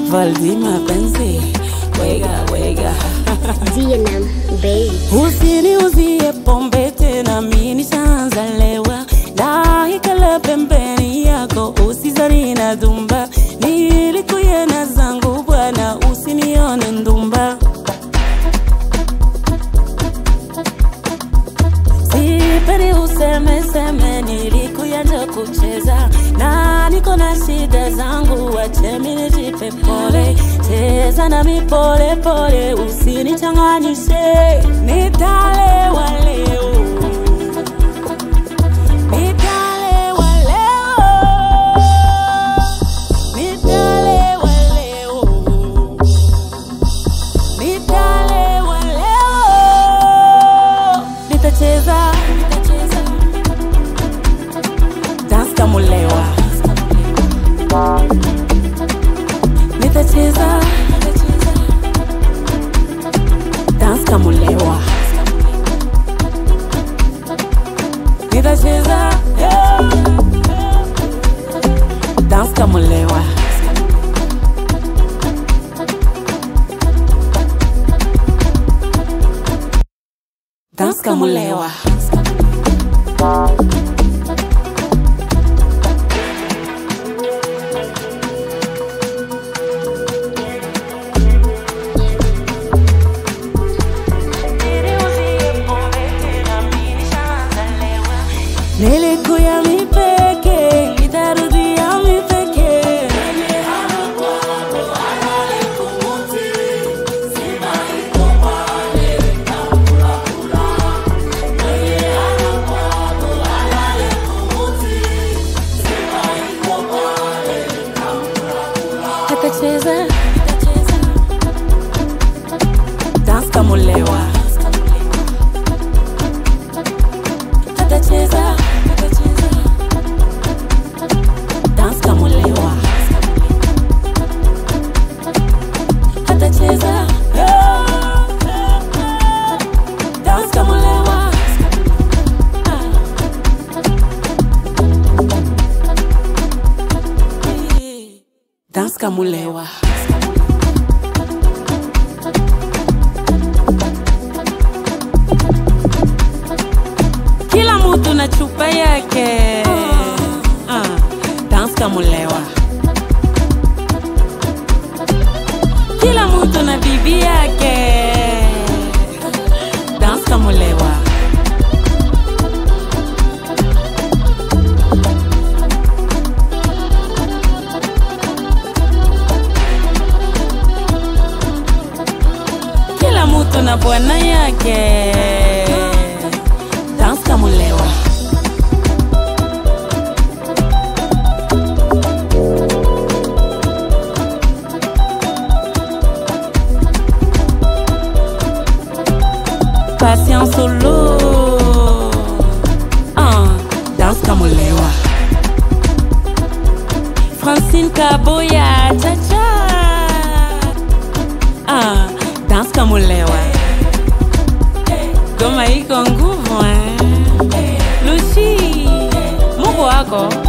Valdi mapenzi wega wega Vietnam, babe. Usiniuzie pombe tena, mimi nishaanza lewa, naikala pembeni yako, usizani na dhumba, nilikuyena zangu bwana, usinione ndumba. Sipendi useme seme, nilikuyanja kucheza na niko na shida zangu, wache mimi nijipe pole, cheza nami pole pole, usinichanganyishe, nitalewa leo, nitalewa leo, nitalewa leo, nitalewa leo, nitacheza, nitacheza dance kama ulewa, nitacheza dance kama ulewa, nitacheza yeah. dance kama ulewa. Dance kama ulewa. Nilikuya mipeke, nitarudia mipeke. Atacheza dance kama ulewa. Atacheza dance kama ulewa. Atacheza dance kama ulewa. Dance kama ulewa. Kila mtu na chupa yake. Ah, dance kama ulewa. Kila mtu na bibi yake. Dance kama ulewa. Kila mtu na bwana yake. Dance kama ulewa. Patience solo. Ah, dance kama ulewa. Francine Kaboya, cha cha. Ah, dance kama ulewa. Goma iko nguvu eh. Lucy, Mungu wako